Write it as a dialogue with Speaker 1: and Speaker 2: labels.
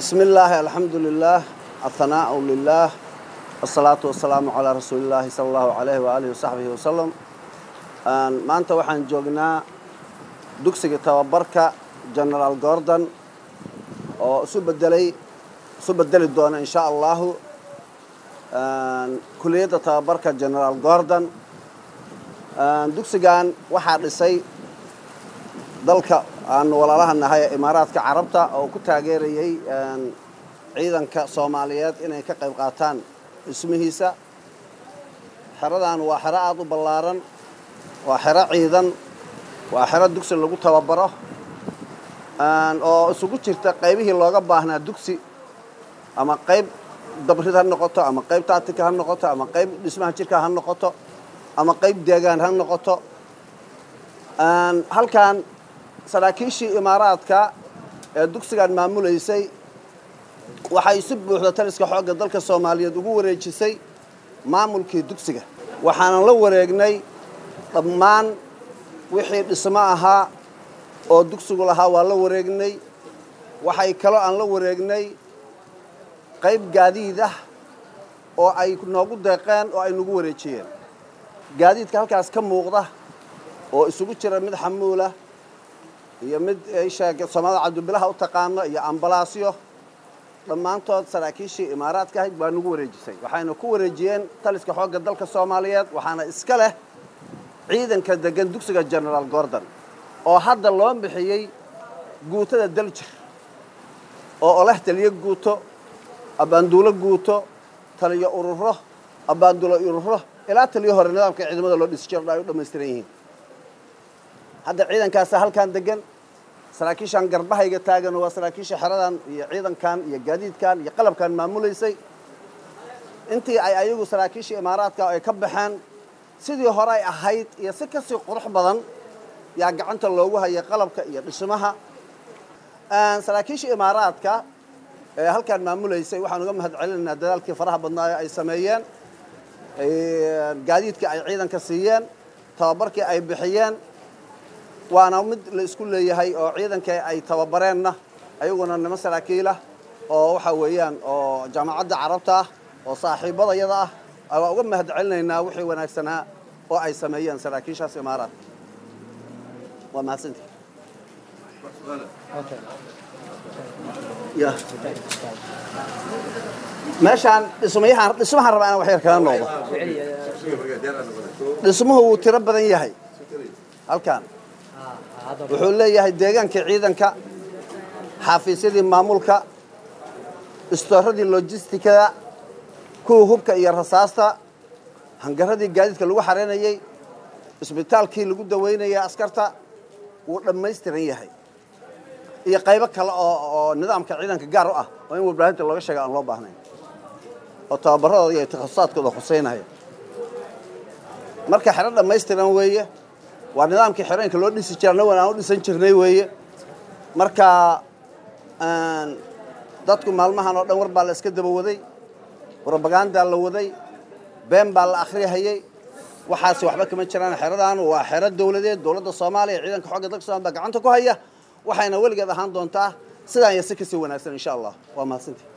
Speaker 1: بسم الله الحمد لله الثناء لله الصلاة والسلام على رسول الله صلى الله عليه وآله وصحبه وسلم maanta waxaan joognaa dugsiga tababarka generaal gordon oo isu bedelay isu bedeli doona in sha allahu kuliyadda tababarka generaal gordon dugsigan waxaa dhisay dalka aanu walaalaha nahay ee imaaraadka carabta oo ku taageerayay ciidanka soomaaliyeed inay ka qayb qaataan dhismihiisa xeradan waa xero aada u ballaaran waa xero ciidan waa xero dugsi lagu tababaro oo isugu jirta qaybihii looga baahnaa dugsi ama qayb dabrid ha noqoto ama qayb taatika ha noqoto ama qayb dhismaha jirka ha noqoto ama qayb deegaan ha noqoto halkan saraakiishii imaaraadka ee dugsigan maamulaysay waxay si buuxda taliska xoogga dalka soomaaliyeed ugu wareejisay maamulkii dugsiga waxaanan la wareegnay dhammaan wixii dhismo ahaa oo dugsigu lahaa waa la wareegnay waxay kaloo aan la wareegnay qayb gaadiid ah oo ay noogu deeqeen oo ay nagu wareejiyeen gaadiidka halkaas ka muuqda oo isugu jira mid xamuulah iyo mid soomaalida cabdibilaha u taqaano iyo ambalaasyo dhammaantood saraakiishii imaaraadka ahayd baa nagu wareejisay waxayna ku wareejiyeen taliska xoogga dalka soomaaliyeed waxaana iska leh ciidanka degan dugsiga generaal gordon oo hadda loo bixiyey guutada daljir oo oleh taliyo guuto abbaanduulo guuto taliyo ururo abbaanduulo ururo ilaa taliyo hore nidaamka ciidamada loo dhisi jiro ay u dhammaystiran yihiin hadda ciidankaasa halkan degan saraakiishan garbahayga taagan waa saraakiisha xeradan iyo ciidankan iyo gaadiidkan iyo qalabkan maamulaysay intii ay ayagu saraakiisha imaaraadka ay ka baxeen sidii hore ay ahayd iyo si kasii qurux badan yaa gacanta loogu hayay qalabka iyo dhismaha saraakiisha imaaraadka ee halkan maamulaysay waxaan uga mahad celinaynaa dadaalkii faraha badnaa ee ay sameeyeen gaadiidkii ay ciidanka siiyeen tababarkii ay bixiyeen waana mid la isku leeyahay oo ciidankii ay tababareenna ayaguna nimo saraakiilah oo waxa weeyaan oo jaamacadda carabta ah oo saaxiibada yada ah waa uga mahad celinaynaa wixii wanaagsanaa oo ay sameeyeen saraakiishaas imaaraadka waa mahadsantii meeshaan dhismayahaan dhismahaan rabaa inaan wax yar kaga noqdo dhismuhu wuu tiro badan yahay halkan wuxuu leeyahay deegaankii ciidanka xafiisyadii maamulka istooradii lojistikada kuwii hubka iyo rasaasta hangaradii gaadiidka lagu xareynayey isbitaalkii lagu daweynayay askarta wuu dhammaystiran yahay iyo qaybo kale oo oo nidaamka ciidanka gaar u ah oo in warbaahinta looga sheega aan loo baahnayn oo tababaradooda iyo takhasusaatkooda khuseynaya marka xero dhammaystiran weeye waa nidaamkii xerooyinka loo dhisi jira annagoon aan u dhisan jirnay weeye marka dadku maalmahan oo dhan war baa la iska daba waday robagandaa la waday been baa la akhriyahayey waxaasi waxba kama jiraan xeradan waa xero dawladeed dowladda soomaaliya ciidanka xogga dalka somalia baa gacanta ku haya waxayna weligeed ahaan doontaa sidaan iyo si kasii wanaagsan insha allah waa mahadsantii